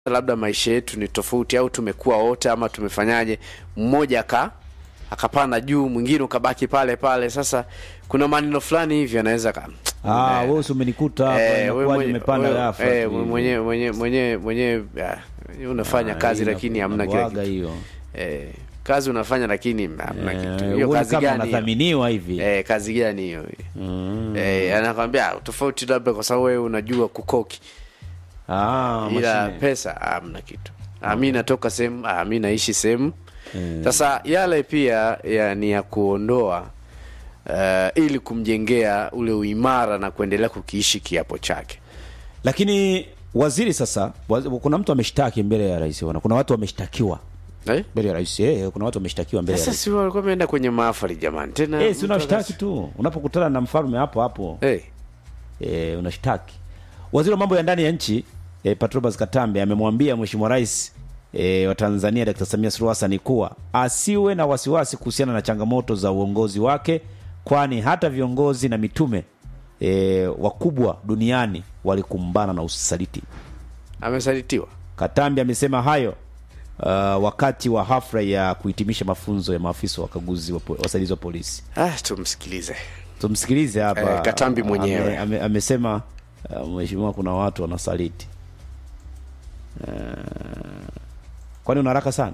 labda maisha yetu ni tofauti au tumekuwa wote ama tumefanyaje, mmoja aka akapanda juu, mwingine ukabaki pale pale. Sasa kuna maneno fulani hivi anaweza ka Ah, wewe si umenikuta hapa Eh, wewe inakuwaje mwenye- umepanda wewe- ghafla eh, tu hivi? mwenye mwenye mwenye mwenye ah, unafanya Ah, kazi ina- lakini hamna kile inakuwaga kitu. hiyo. Eh, kazi unafanya lakini hamna kitu. Eh, Hiyo huoni kazi kama gani? hiyo? unathaminiwa hivi. Eh, kazi gani hiyo? Mm. Eh, anakwambia tofauti labda kwa sababu wewe unajua kukoki. Ah, ila mashine. pesa hamna kitu. Ah, mi natoka sehemu, ah, mi naishi sehemu. Eh. Sasa yale pia ya, ni ya kuondoa uh, ili kumjengea ule uimara na kuendelea kukiishi kiapo chake. Lakini waziri sasa, waz, kuna mtu ameshtaki mbele ya rais bwana. Kuna watu wameshtakiwa Eh? mbele ya rais. Eh, kuna watu wameshtakiwa mbele ya Sasa rais. si walikuwa wameenda kwenye mahafali jamani, tena Eh, si mtu unashtaki akas- tu. Unapokutana na mfalme hapo hapo. Eh, eh, unashtaki. Waziri wa mambo ya ndani ya nchi eh, Patrobas Katambe amemwambia Mheshimiwa Rais eh, wa Tanzania Dr. Samia Suluhu Hassan kuwa asiwe na wasiwasi kuhusiana na changamoto za uongozi wake, kwani hata viongozi na mitume eh, wakubwa duniani walikumbana na usaliti. amesalitiwa. Katambi amesema hayo uh, wakati wa hafla ya kuhitimisha mafunzo ya maafisa wakaguzi wa po- wasaidizi wa polisi. Ah, tumsikilize. Tumsikilize hapa. Eh, Katambi mwenyewe. Ame, ame, amesema uh, mheshimiwa, kuna watu wanasaliti. Uh, kwani una haraka sana?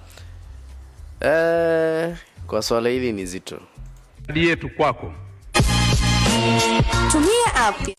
Eh, kwa swala hili ni zito. ahadi yetu kwako Tumia app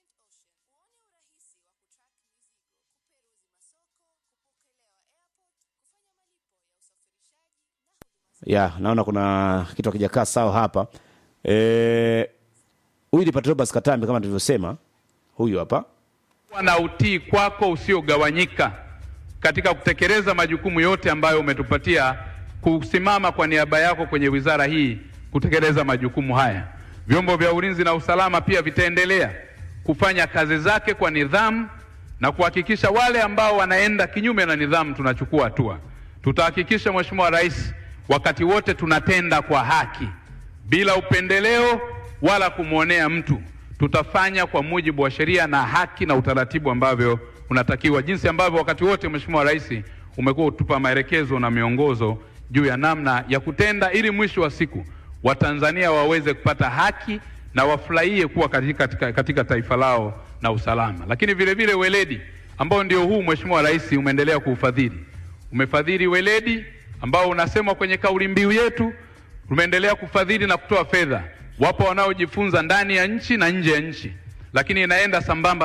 Ya, naona kuna kitu hakijakaa sawa hapa. Eh, huyu ni Patrobas Katambi kama tulivyosema, huyu hapa. kuwa na utii kwako usiogawanyika katika kutekeleza majukumu yote ambayo umetupatia kusimama kwa niaba yako kwenye wizara hii kutekeleza majukumu haya. Vyombo vya ulinzi na usalama pia vitaendelea kufanya kazi zake kwa nidhamu na kuhakikisha wale ambao wanaenda kinyume na nidhamu tunachukua hatua. Tutahakikisha Mheshimiwa Rais, wakati wote tunatenda kwa haki bila upendeleo wala kumwonea mtu. Tutafanya kwa mujibu wa sheria na haki na utaratibu ambavyo unatakiwa, jinsi ambavyo wakati wote Mheshimiwa Rais umekuwa utupa maelekezo na miongozo juu ya namna ya kutenda, ili mwisho wa siku Watanzania waweze kupata haki na wafurahie kuwa katika, katika, katika taifa lao na usalama. Lakini vile vile weledi ambao ndio huu Mheshimiwa Rais umeendelea kuufadhili, umefadhili weledi ambao unasemwa kwenye kauli mbiu yetu tumeendelea kufadhili na kutoa fedha. Wapo wanaojifunza ndani ya nchi na nje ya nchi, lakini inaenda sambamba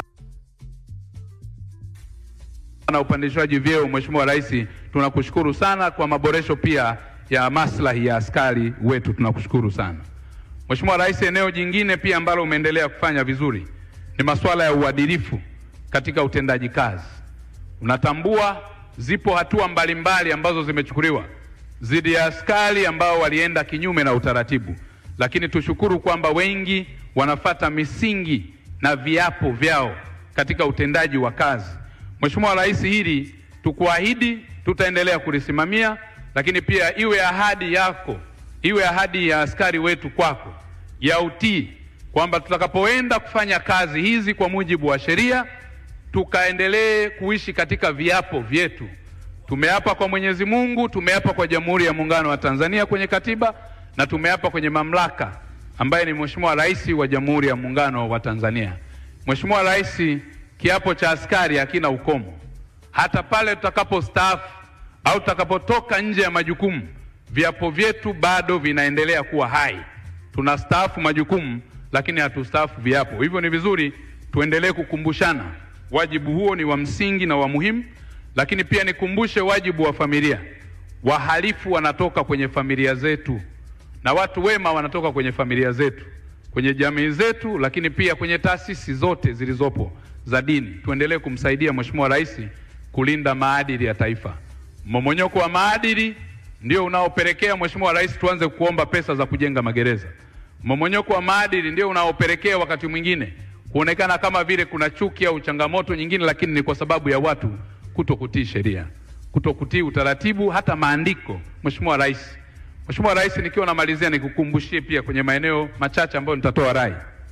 na upandishwaji vyeo. Mheshimiwa Rais, tunakushukuru sana kwa maboresho pia ya maslahi ya askari wetu, tunakushukuru sana Mheshimiwa Rais. Eneo jingine pia ambalo umeendelea kufanya vizuri ni masuala ya uadilifu katika utendaji kazi. Unatambua zipo hatua mbalimbali ambazo zimechukuliwa dhidi ya askari ambao walienda kinyume na utaratibu, lakini tushukuru kwamba wengi wanafata misingi na viapo vyao katika utendaji wa kazi. Mheshimiwa Rais, hili tukuahidi tutaendelea kulisimamia, lakini pia iwe ahadi yako, iwe ahadi ya askari wetu kwako ya utii, kwamba tutakapoenda kufanya kazi hizi kwa mujibu wa sheria tukaendelee kuishi katika viapo vyetu. Tumeapa kwa Mwenyezi Mungu, tumeapa kwa Jamhuri ya Muungano wa Tanzania kwenye katiba na tumeapa kwenye mamlaka ambaye ni Mheshimiwa Rais wa Jamhuri ya Muungano wa Tanzania. Mheshimiwa Rais, kiapo cha askari hakina ukomo. Hata pale tutakapostaafu au tutakapotoka nje ya majukumu, viapo vyetu bado vinaendelea kuwa hai. Tunastaafu majukumu, lakini hatustaafu viapo. Hivyo ni vizuri tuendelee kukumbushana, wajibu huo ni wa msingi na wa muhimu, lakini pia nikumbushe wajibu wa familia. Wahalifu wanatoka kwenye familia zetu na watu wema wanatoka kwenye familia zetu, kwenye jamii zetu, lakini pia kwenye taasisi zote zilizopo za dini. Tuendelee kumsaidia Mheshimiwa Rais kulinda maadili ya taifa. Mmomonyoko wa maadili ndio unaopelekea Mheshimiwa Rais tuanze kuomba pesa za kujenga magereza. Mmomonyoko wa maadili ndio unaopelekea wakati mwingine kuonekana kama vile kuna chuki au changamoto nyingine, lakini ni kwa sababu ya watu kutokutii sheria, kutokutii utaratibu, hata maandiko. Mheshimiwa Rais, Mheshimiwa Rais, nikiwa namalizia nikukumbushie pia kwenye maeneo machache ambayo nitatoa rai.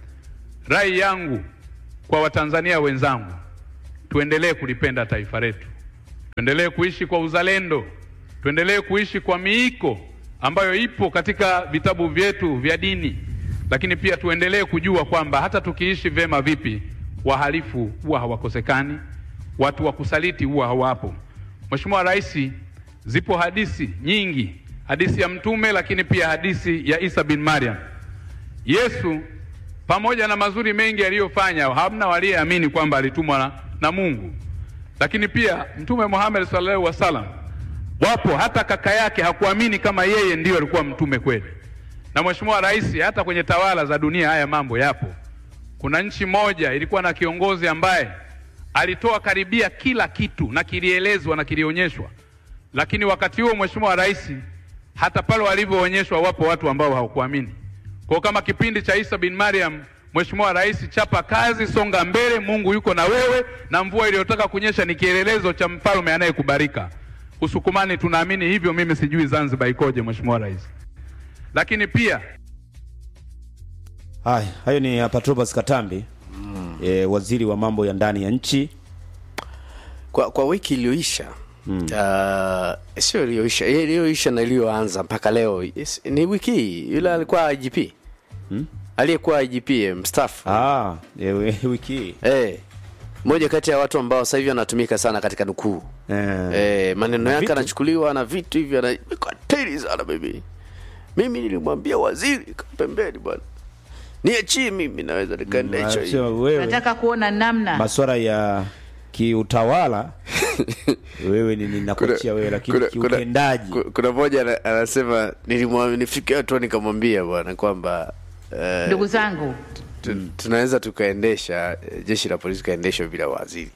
Rai yangu kwa Watanzania wenzangu, tuendelee kulipenda taifa letu, tuendelee kuishi kwa uzalendo, tuendelee kuishi kwa miiko ambayo ipo katika vitabu vyetu vya dini, lakini pia tuendelee kujua kwamba hata tukiishi vyema vipi, wahalifu huwa hawakosekani, watu wa kusaliti huwa hawapo. Mheshimiwa Rais, zipo hadithi nyingi, hadithi ya Mtume, lakini pia hadithi ya Isa bin Maryam. Yesu pamoja na mazuri mengi aliyofanya, hamna waliyeamini kwamba alitumwa na, na Mungu. Lakini pia Mtume Muhammad sallallahu alaihi wasallam, wapo hata kaka yake hakuamini kama yeye ndiyo alikuwa mtume kweli. Na Mheshimiwa Rais, hata kwenye tawala za dunia haya mambo yapo. Kuna nchi moja ilikuwa na kiongozi ambaye alitoa karibia kila kitu na kilielezwa na kilionyeshwa, lakini wakati huo Mheshimiwa Rais, hata pale walivyoonyeshwa, wapo watu ambao hawakuamini. Kwa kama kipindi cha Isa bin Maryam, Mheshimiwa Rais, chapa kazi, songa mbele, Mungu yuko na wewe, na mvua iliyotaka kunyesha ni kielelezo cha mfalme anayekubarika. Usukumani tunaamini hivyo, mimi sijui Zanzibar ikoje, Mheshimiwa Rais. Lakini pia Haya, hayo ni Patrobas Katambi e, waziri wa mambo ya ndani ya nchi. kwa, kwa wiki iliyoisha mm. uh, sio iliyoisha eh, iliyoisha na iliyoanza mpaka leo yes, ni wiki hii yule alikuwa IGP hmm? aliyekuwa IGP eh, mstaafu Ah, e, we- wiki hii eh, moja kati ya watu ambao sasa hivi anatumika sana katika nukuu Eh. eh, maneno yake Vitu. anachukuliwa na vitu hivyo anakatili sana baby mimi nilimwambia waziri kaa pembeni bwana niachie mimi naweza nikaenda hicho hivi Sio wewe nataka kuona namna masuala ya kiutawala wewe ni ninakuachia wewe, lakini kiutendaji kuna, kuna moja ana- anasema nilimwambia nifike hatua nikamwambia bwana kwamba eh, ndugu zangu tu- tunaweza tukaendesha eh, jeshi la polisi tukaendeshwa bila waziri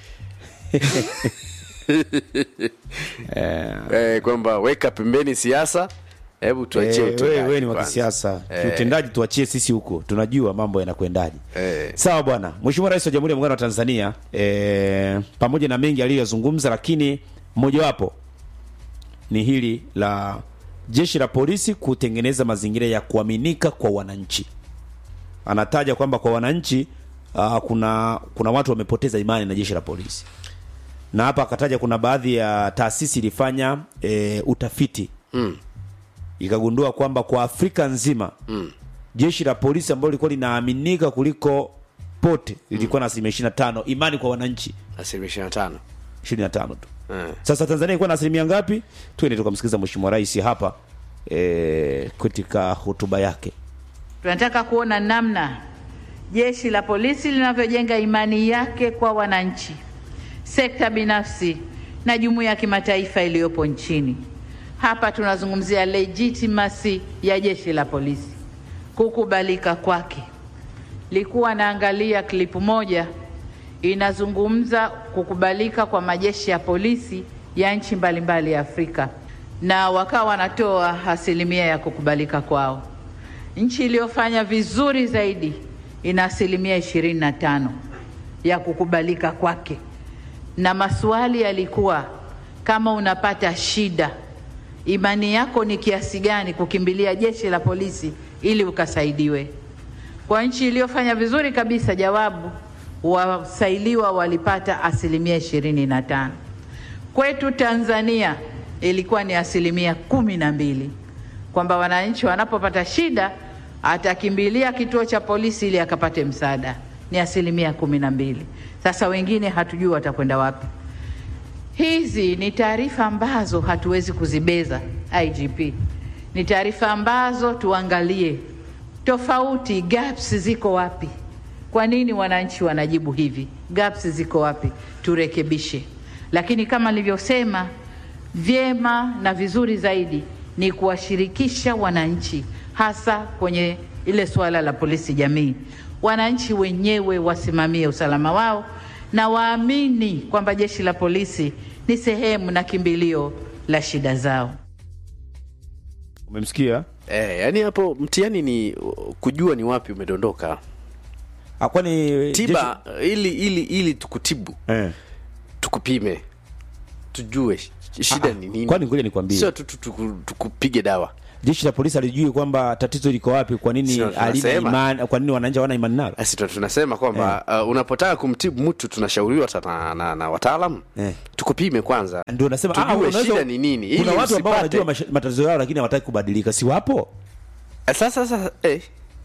eh, kwamba weka pembeni siasa hebu tuachie Eh, utendaji wewe wewe ni wa kwanza. kisiasa Eh. kiutendaji, tuachie sisi huko, tunajua mambo yanakwendaje. Eh. Sawa bwana. Mheshimiwa Rais wa Jamhuri ya Muungano wa Tanzania eh, pamoja na mengi aliyozungumza, lakini mojawapo ni hili la jeshi la polisi kutengeneza mazingira ya kuaminika kwa wananchi. Anataja kwamba kwa wananchi uh, kuna kuna watu wamepoteza imani na jeshi la polisi, na hapa akataja kuna baadhi ya taasisi ilifanya eh, utafiti Mm. ikagundua kwamba kwa Afrika nzima Mm. jeshi la polisi ambalo lilikuwa linaaminika kuliko pote lilikuwa na asilimia ishirini na tano imani kwa wananchi asilimia ishirini na tano ishirini na tano tu. Eh. Sasa Tanzania ilikuwa na asilimia ngapi? Twende tukamsikiliza Mheshimiwa Rais hapa e, katika hotuba yake. tunataka kuona namna jeshi la polisi linavyojenga imani yake kwa wananchi, sekta binafsi na jumuiya ya kimataifa iliyopo nchini. Hapa tunazungumzia legitimacy ya jeshi la polisi, kukubalika kwake. Likuwa naangalia klipu moja inazungumza kukubalika kwa majeshi ya polisi ya nchi mbalimbali ya Afrika, na wakawa wanatoa asilimia ya kukubalika kwao. Nchi iliyofanya vizuri zaidi ina asilimia ishirini na tano ya kukubalika kwake, na maswali yalikuwa kama unapata shida, imani yako ni kiasi gani kukimbilia jeshi la polisi ili ukasaidiwe. Kwa nchi iliyofanya vizuri kabisa, jawabu wasailiwa walipata asilimia ishirini na tano. Kwetu Tanzania ilikuwa ni asilimia kumi na mbili, kwamba wananchi wanapopata shida atakimbilia kituo cha polisi ili akapate msaada, ni asilimia kumi na mbili. Sasa wengine hatujui watakwenda wapi. Hizi ni taarifa ambazo hatuwezi kuzibeza IGP, ni taarifa ambazo tuangalie tofauti, gaps ziko wapi? Kwa nini wananchi wanajibu hivi? Gaps ziko wapi? Turekebishe. Lakini kama nilivyosema, vyema na vizuri zaidi ni kuwashirikisha wananchi, hasa kwenye ile suala la polisi jamii. Wananchi wenyewe wasimamie usalama wao na waamini kwamba jeshi la polisi ni sehemu na kimbilio la shida zao. Umemsikia? Eh, yani hapo mtihani ni uh, kujua ni wapi umedondoka Ah, Kwani tiba ili ili ili tukutibu jeshi- eh. tukupime tujue shida ni nini kwani ngoja nikwambie sio tu tu- tu- tukupige dawa jeshi la polisi alijui kwamba tatizo liko wapi kwa nini Sio, halina tunasema. imani kwa nini wananchi hawana imani nalo basi tu- tunasema kwamba uh, unapotaka kumtibu mtu tunashauriwa hata na, na, na wataalamu Eh. tukupime kwanza ndio nasema Tujue ah, unaweza- shida ni nini, ili kuna watu ambao usipate- wanajua masha- matatizo yao lakini hawataki kubadilika si wapo Eh, sasa sasa eh.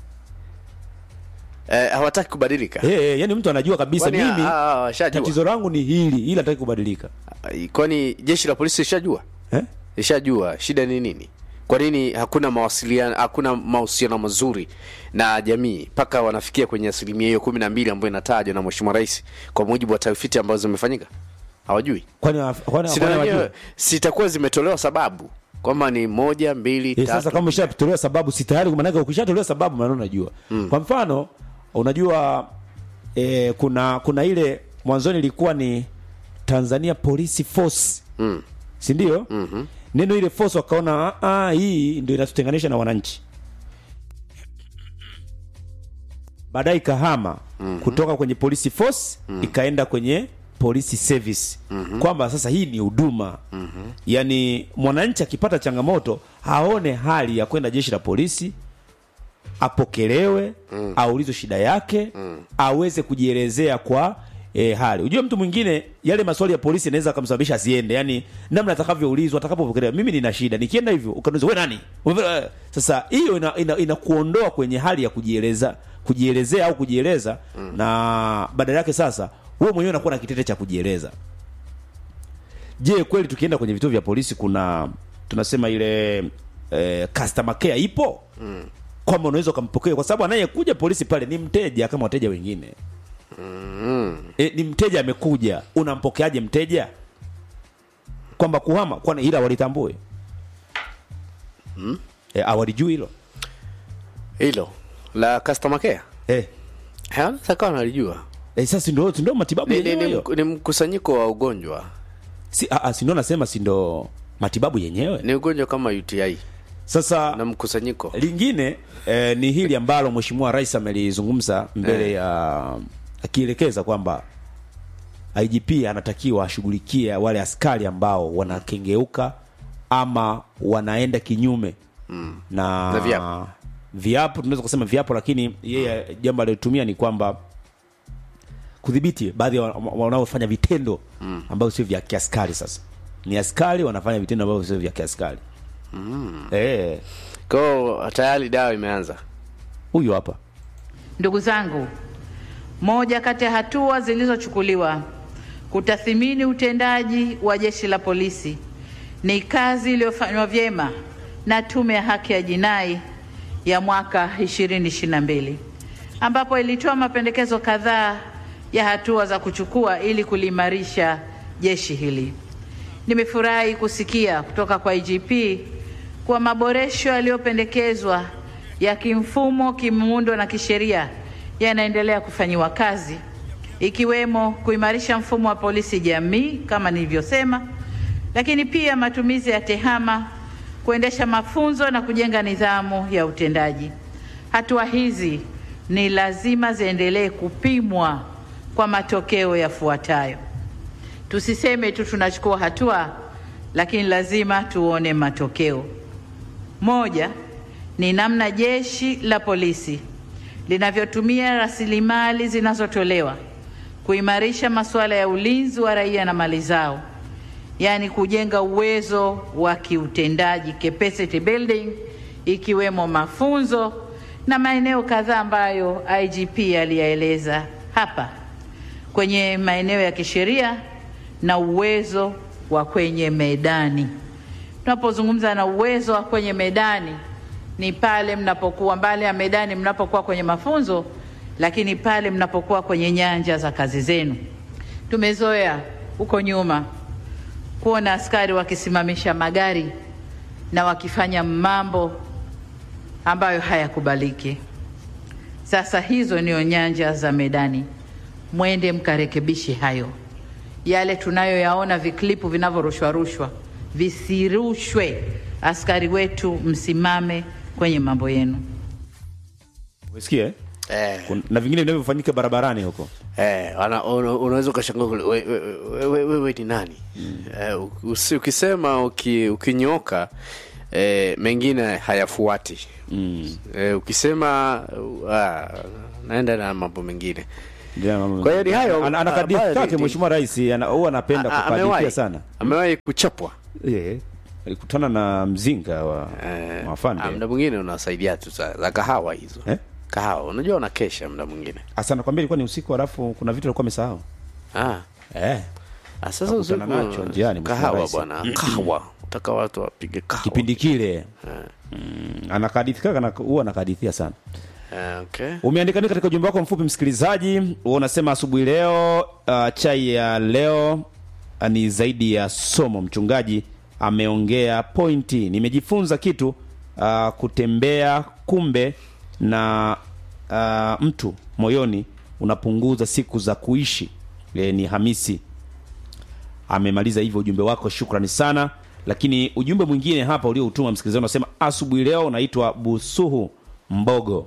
Eh, hawataki kubadilika eh eh, yani mtu anajua kabisa Kwani, mimi ah, ah, washajua? tatizo langu ni hili ila hataki kubadilika kwani jeshi la polisi ishajua eh? ishajua shida ni nini kwa nini hakuna mawasiliano hakuna mahusiano mazuri na jamii mpaka wanafikia kwenye asilimia hiyo kumi na mbili ambayo inatajwa na mheshimiwa rais kwa mujibu wa tafiti ambazo zimefanyika hawajui kwani wa- kwani Sina kwani wenyewe, wajua? sitakuwa zimetolewa sababu kwamba ni moja mbili Eh, tatu sasa kama ushatolewa sababu si tayari maanake ukishatolewa sababu maana unajua kwa mfano unajua eh, kuna kuna ile mwanzoni ilikuwa ni Tanzania Police Force Mm. si ndio mm-hmm. neno ile force wakaona "Ah, ah, hii ndio inatutenganisha na wananchi baadaye ikahama mm-hmm. kutoka kwenye police force mm-hmm. ikaenda kwenye police service mm-hmm. kwamba sasa hii ni huduma mm-hmm. yaani mwananchi akipata changamoto aone hali ya kwenda jeshi la polisi apokelewe mm. aulizwe shida yake mm. aweze kujielezea kwa e, hali ujue mtu mwingine yale maswali ya polisi yanaweza akamsababisha asiende yani namna atakavyoulizwa atakapopokelewa mimi nina shida nikienda hivyo ukaniuliza we nani Umeelewa? sasa hiyo inakuondoa ina, ina inakuondoa kwenye hali ya kujieleza kujielezea au kujieleza mm. na badala yake sasa wewe mwenyewe unakuwa na kitete cha kujieleza je kweli tukienda kwenye vituo vya polisi kuna tunasema ile eh, customer care ipo mm. kwamba unaweza ukampokea kwa sababu anayekuja polisi pale ni mteja kama wateja wengine mm. e, ni mteja amekuja unampokeaje mteja kwamba kuhama kwani ila walitambue mm. e, awalijui hilo hilo la customer care e, wanaweza kawa nalijua e, sasa ndio ndio matibabu ni, ni, yenyewe ni, hiyo mk- ni mkusanyiko wa ugonjwa si, a, a, si ndio nasema si ndo matibabu yenyewe ni ugonjwa kama uti sasa na mkusanyiko lingine eh, ni hili ambalo mheshimiwa rais amelizungumza mbele ya akielekeza kwamba IGP anatakiwa ashughulikie wale askari ambao wanakengeuka ama wanaenda kinyume mm. na, Na viapo. viapo tunaweza kusema viapo lakini yeye jambo alilotumia ni kwamba kudhibiti baadhi ya wa- wanaofanya vitendo mm. ambavyo sio vya kiaskari sasa ni askari wanafanya vitendo ambavyo sio vya kiaskari mm. eh kwao tayari dawa imeanza huyu hapa Ndugu zangu, moja kati ya hatua zilizochukuliwa kutathimini utendaji wa jeshi la polisi ni kazi iliyofanywa vyema na Tume ya Haki ya Jinai ya mwaka 2022 ambapo ilitoa mapendekezo kadhaa ya hatua za kuchukua ili kuliimarisha jeshi hili. Nimefurahi kusikia kutoka kwa IGP kuwa maboresho yaliyopendekezwa ya kimfumo, kimuundo na kisheria yanaendelea kufanyiwa kazi ikiwemo kuimarisha mfumo wa polisi jamii kama nilivyosema, lakini pia matumizi ya tehama, kuendesha mafunzo na kujenga nidhamu ya utendaji. Hatua hizi ni lazima ziendelee kupimwa kwa matokeo yafuatayo. Tusiseme tu tunachukua hatua, lakini lazima tuone matokeo. Moja ni namna jeshi la polisi linavyotumia rasilimali zinazotolewa kuimarisha masuala ya ulinzi wa raia na mali zao, yaani kujenga uwezo wa kiutendaji capacity building, ikiwemo mafunzo na maeneo kadhaa ambayo IGP aliyaeleza hapa kwenye maeneo ya kisheria na uwezo wa kwenye medani. Tunapozungumza na uwezo wa kwenye medani ni pale mnapokuwa mbali ya medani, mnapokuwa kwenye mafunzo, lakini pale mnapokuwa kwenye nyanja za kazi zenu. Tumezoea huko nyuma kuona askari wakisimamisha magari na wakifanya mambo ambayo hayakubaliki. Sasa hizo ndio nyanja za medani, mwende mkarekebishe hayo. Yale tunayoyaona viklipu vinavyorushwa rushwa visirushwe. Askari wetu, msimame kwenye mambo yenu. umesikia eh? Eh. Kun- na vingine vinavyofanyika barabarani huko Eh, wana- una- unaweza ukashangaa kule, we- we- we- we- wewe ni nani eh, usi- ukisema uki, ukinyoka eh, mengine hayafuati mm. eh, ukisema uh, ah, naenda na mambo mengine Ndio mambo- Kwa hiyo ni hayo, Ana- ana kadithi ambayo ni- zake mheshimiwa rais ana- huwa anapenda A- amewahi kukadithia sana amewahi kuchapwa Eh, alikutana na mzinga wa eh, mafande ah, muda mwingine unasaidia tu za, za kahawa hizo Eh? kahawa unajua unakesha muda mwingine hasa nakwambia ilikuwa ni usiku halafu kuna vitu alikuwa amesahau ah. eh. Ah, sasa Nakutana usiku nacho njiani, Mheshimiwa kahawa Rais. bwana kahawa utaka watu wapige kahawa kipindi kile mm, anakadithika kana- huwa anakadithia sana Eh, okay. umeandika nini katika ujumbe wako mfupi msikilizaji huwa unasema asubuhi leo uh, chai ya leo uh, ni zaidi ya somo mchungaji ameongea pointi nimejifunza kitu uh, kutembea kumbe na uh, mtu moyoni unapunguza siku za kuishi e, ni hamisi amemaliza hivyo ujumbe wako shukrani sana lakini ujumbe mwingine hapa ulioutuma msikilizaji unasema asubuhi leo naitwa busuhu mbogo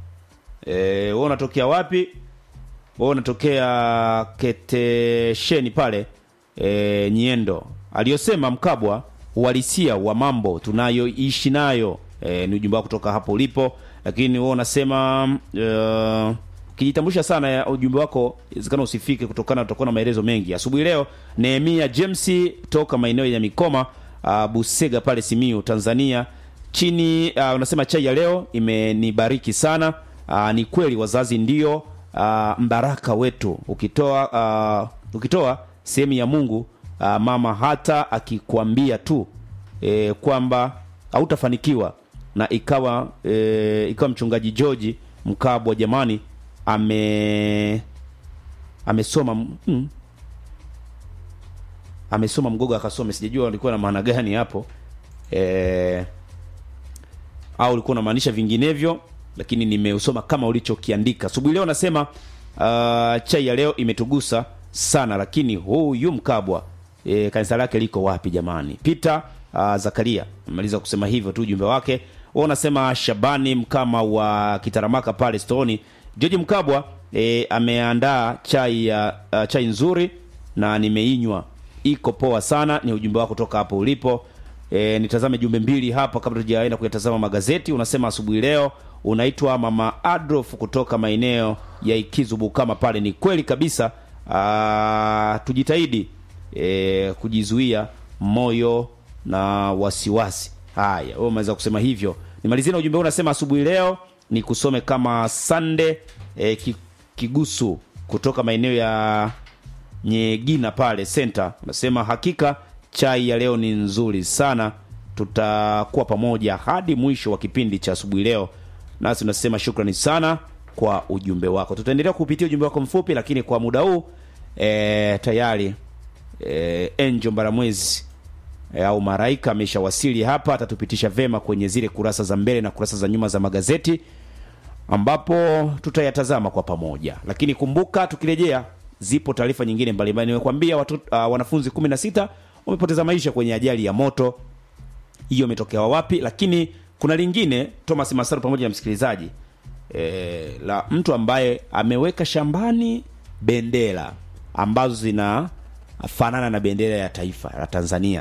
wewe unatokea wapi wewe unatokea ketesheni pale e, nyiendo aliyosema mkabwa uhalisia wa mambo tunayoishi nayo e, ni ujumbe wako kutoka hapo ulipo lakini wewe unasema uh, ukijitambulisha sana ya ujumbe wako inawezekana usifike kutokana utakuwa na maelezo mengi asubuhi leo nehemia james toka maeneo ya mikoma uh, busega pale simiu tanzania chini uh, unasema chai ya leo imenibariki sana uh, ni kweli wazazi ndio uh, mbaraka wetu ukitoa uh, ukitoa sehemu ya mungu uh, mama hata akikwambia tu e, kwamba hautafanikiwa na ikawa e, ikawa mchungaji george mkabwa jamani ame amesoma mm, amesoma mgogo akasome sijajua alikuwa na maana gani hapo e, au ulikuwa unamaanisha vinginevyo lakini nimeusoma kama ulichokiandika asubuhi leo nasema uh, chai ya leo imetugusa sana lakini huyu mkabwa e, kanisa lake liko wapi jamani peter uh, zakaria amaliza kusema hivyo tu ujumbe wake Wewe unasema shabani mkama wa kitaramaka pale stoni george mkabwa e, ameandaa chai ya uh, chai nzuri na nimeinywa iko poa sana ni ujumbe wako toka hapo ulipo e, nitazame jumbe mbili hapa kabla tujaenda kuyatazama magazeti unasema asubuhi leo unaitwa mama adolf kutoka maeneo ya ikizu kama pale ni kweli kabisa aa, tujitahidi e, kujizuia moyo na wasiwasi haya wewe umeweza kusema hivyo nimalizie na ujumbe huu unasema asubuhi leo ni kusome kama sande e, ki- kigusu kutoka maeneo ya nyegina pale center unasema hakika chai ya leo ni nzuri sana tutakuwa pamoja hadi mwisho wa kipindi cha asubuhi leo nasi tunasema shukrani sana kwa ujumbe wako tutaendelea kupitia ujumbe wako mfupi lakini kwa muda huu e, tayari e, enjo mbaramwezi e, au maraika ameshawasili hapa atatupitisha vema kwenye zile kurasa za mbele na kurasa za nyuma za magazeti ambapo tutayatazama kwa pamoja lakini kumbuka tukirejea zipo taarifa nyingine mbalimbali nimekwambia watu, uh, wanafunzi 16 wamepoteza maisha kwenye ajali ya moto hiyo imetokea wapi lakini kuna lingine thomas masaru pamoja na msikilizaji e, la mtu ambaye ameweka shambani bendera ambazo zinafanana na bendera ya taifa la tanzania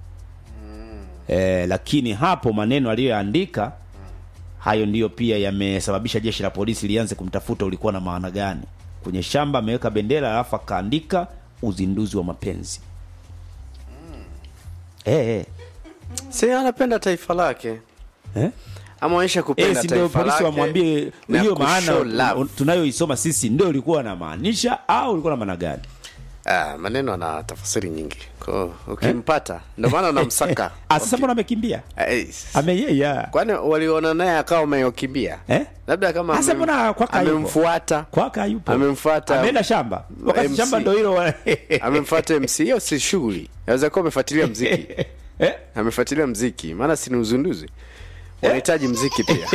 e, lakini hapo maneno aliyoyaandika hayo ndiyo pia yamesababisha jeshi la polisi lianze kumtafuta ulikuwa na maana gani kwenye shamba ameweka bendera alafu akaandika uzinduzi wa mapenzi eh, eh. si anapenda taifa lake Eh? amaonyesha Eh, kupenda si ndio taifa polisi lake wamwambie na hiyo kushow maana love. un- tunayoisoma sisi ndio ulikuwa unamaanisha au ulikuwa na maana gani Ah, maneno ana tafasiri nyingi Kwa- ukimpata ndio maana unamsaka Ah, sasa mbona amekimbia Eh, ameyeya kwani waliona naye akawa ameyokimbia Eh? labda kama Sasa amem- mbona kwaka hayupo? amemfuata kwaka hayupo Amemfuata ameenda shamba wakati MC. shamba ndio hilo wa- amemfuata mc hiyo si shughuli aweza kuwa amefuatilia mziki eh? amefuatilia mziki maana si ni uzinduzi wanahitaji mziki pia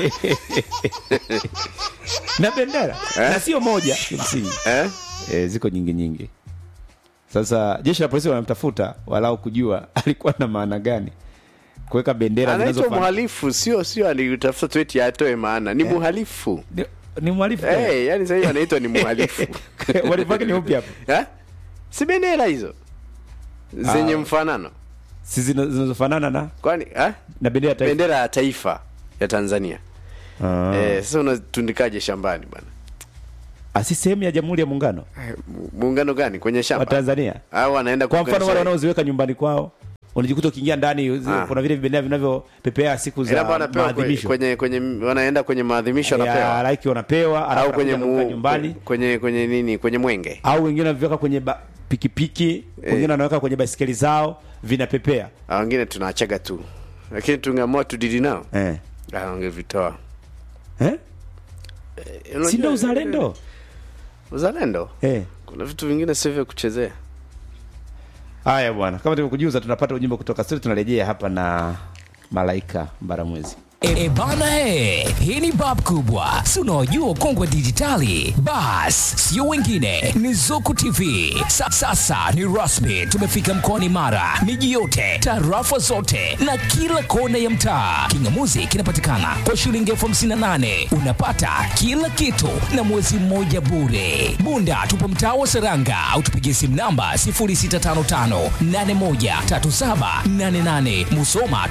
na bendera na sio moja kimsingi eh? e, ziko nyingi nyingi sasa jeshi la polisi wanamtafuta walau kujua alikuwa na maana gani kuweka bendera anaitwa zinazofanana mhalifu sio sio alitafuta tu eti atoe maana ni mhalifu ni mhalifu tena. hey, yani sahii anaitwa ni mhalifu Uhalifu wake ni upi hapo? Eh? si bendera hizo zenye mfanano Si zina- zinazofanana na kwani eh? na bendera ya taifa. bendera ya taifa ya tanzania Ah. eh, sasa unatundikaje shambani bwana Ah, si sehemu ya Jamhuri ya Muungano Eh, mu- muungano gani kwenye wa shamba Tanzania. au anaenda Kwa mfano wale kuunganisha- wanaoziweka nyumbani kwao, unajikuta ukiingia ndani zi- Ah. kuna vile vibendera vinavyopepea siku Ila za bwana anapewa kwenye, maadhimisho. kwenye, kwenye wanaenda kwenye maadhimisho Ya, anapewa laiki wanapewa alafu au kwenye anakuja kuweka mu, nyumbani kwenye kwenye nini kwenye mwenge au wengine wanaviweka kwenye ba, pikipiki wengine wanaweka kwenye baisikeli zao vinapepea Ah, wengine tunaachaga tu lakini tungeamua tudili nao eh. ah, wangevitoa Eh? Eh, unajua- si ndio uzalendo uzalendo eh. kuna vitu vingine sio vya kuchezea haya bwana kama tulivyokujuza tunapata ujumbe kutoka studio tunarejea hapa na malaika mbaramwezi E, e bana e, hii ni bab kubwa, si unaojua kongwe dijitali. Bas, sio wengine, ni Zuku TV. Sa, sasa ni rasmi, tumefika mkoani Mara, miji yote, tarafa zote na kila kona ya mtaa. Kingamuzi kinapatikana kwa shilingi elfu hamsini na nane unapata kila kitu na mwezi mmoja bure. Bunda tupo mtaa wa Seranga au tupigie simu namba 0655813788. Musoma